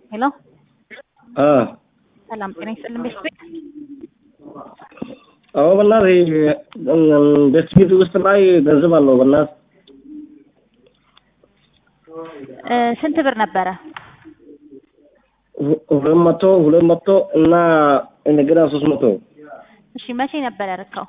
ሄሎ አ ሰላም ጤና ይስጥልን ቤተሰብ አዎ በእናትህ ቤት ቤት ውስጥ ላይ ገንዘብ አለው በእናትህ እ ስንት ብር ነበረ? ሁ- ሁለት መቶ ሁለት መቶ እና እንደገና ሶስት መቶ እሺ መቼ ነበር ያረካው?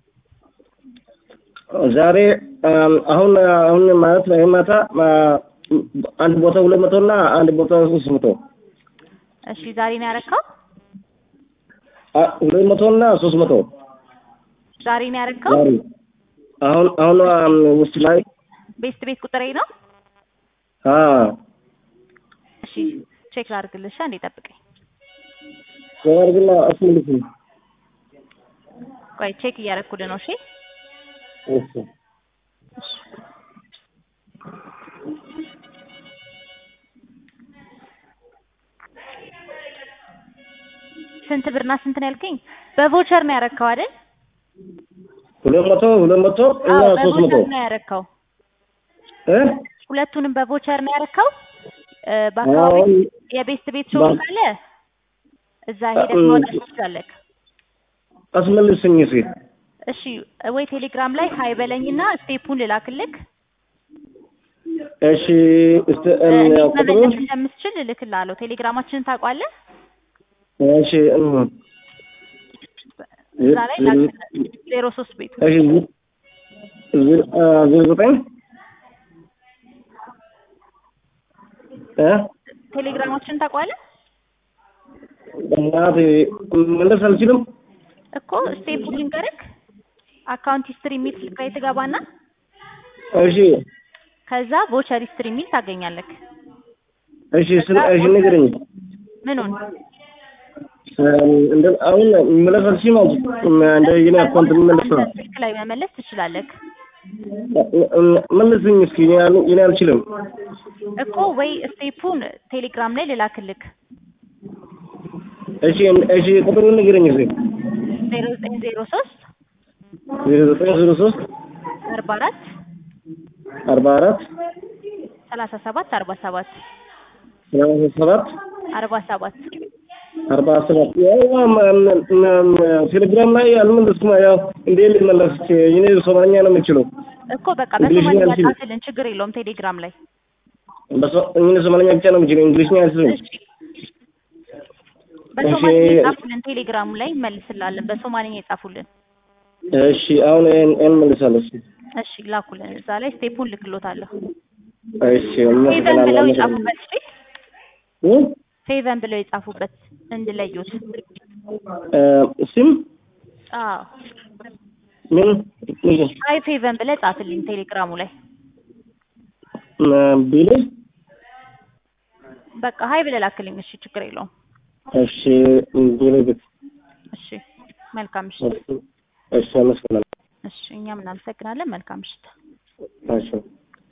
ዛሬ አም፣ አሁን አሁን ማለት ነው ይሄ ማታ አ፣ አንድ ቦታ ሁለት መቶ እና አንድ ቦታ ሶስት መቶ እሺ ዛሬ ነው ያረካው? አ፣ ሁለት መቶ እና ሶስት መቶ ዛሬ ነው ያረካው? ዛሬ አሁን አሁን አም፣ ውስጥ ላይ ቤስት ቤት ቁጥሬ ነው? አ እሺ ቼክ ላድርግልሽ፣ አንዴ ጠብቀኝ። ዘዋርግና አስመልስኝ ቆይ ቼክ እያደረኩልህ ነው። እሺ እሺ ስንት ብርና ስንት ነው ያልከኝ? በቮቸር ነው ያረካው አይደል? ሁለት መቶ ሁለት መቶ እና አዎ ሶስት መቶ በቮቸር ነው ያረካው። እ ሁለቱንም በቮቸር ነው ያረካው። እ በአካባቢ አሁን የቤስት ቤት ሾው ባ- ካለ እዛ ሄደህ እ- ማውጣት ትችላለህ። አስመልስኝ እስኪ እሺ ወይ ቴሌግራም ላይ ሀይ በለኝና ስቴፑን ልላክልክ። እሺ እስቲ እ እም፣ እንዴት ቁጥሩ መመለስ እንደምትችል እልክልሃለሁ። ቴሌግራማችንን ታውቋለህ? እሺ እም፣ እዛ ላይ ላክልህ። ዜሮ ሶስት ቤቱ እሺ ዝ- አ፣ ዜሮ ዘጠኝ እ ቴሌግራማችንን ታውቋለህ በእናትህ መለስ አልችልም። እኮ ስቴፑን ልንገርክ። አካውንት ሂስትሪ የሚል ስልክ ላይ ትገባና እሺ ከዛ ቮቸር ሂስትሪ የሚል ታገኛለህ። እሺ ስለ- እሺ ንገረኝ። ምኑን እም፣ እንደ አሁን መለስ አልችልም አልኩ። እም፣ እንደ የኔ አካውንት መለስ ነው። አንተ ስልክ ላይ መመለስ ትችላለህ እም፣ መልስኝ እስኪ የኔ አል- የኔ አልችልም። እኮ ወይ ስቴፑን ቴሌግራም ላይ ልላክልክ። እሺ እሺ ቁጥሩን ንገረኝ እስኪ ዜሮ ዘጠኝ ዜሮ ሶስት ዜሮ ዘጠኝ ዜሮ ሶስት አርባ አራት አርባ አራት ሰላሳ ሰባት አርባ ሰባት ሰላሳ ሰባት አርባ ሰባት አርባ ሰባት ያው ም- ም- ም- ቴሌግራም ላይ አልመለስኩም። ያው እንዴት ልመለስ? እኔ ሶማኛ ነው የምችለው። እኮ በቃ እንግሊዝኛ በሶማሊያ አልችልም። ጻፍልን፣ ችግር የለውም ቴሌግራም ላይ በሶ- እኔ ሶማኛ ብቻ ነው የምችለው። እንግሊዝኛ አልችልም። እሺ በሶማሊያ እሺ። የጻፉልን ቴሌግራሙ ላይ መልስላለን። በሶማሊያ የጻፉልን እሺ አሁን ይሄን ይሄን መልሳለሁ። እሺ እሺ ላኩልን። እዛ ላይ ስቴፑን ልክሎታለሁ። እሺ ሴቨን ብለው እናመሰግናለን። የጻፉበት እሺ፣ እ? ሴቨን ብለው የጻፉበት እንድለዩት። እ፣ ስም አዎ ምን አይ ፌቨን ብለህ ጻፍልኝ ቴሌግራሙ ላይ ቢል በቃ ሀይ ብለህ ላክልኝ። እሺ ችግር የለውም። እሺ ቢል እሺ መልካም ምሽት። እሺ አመሰግናለሁ። እሺ እኛም እናመሰግናለን። መልካም ምሽት። እሺ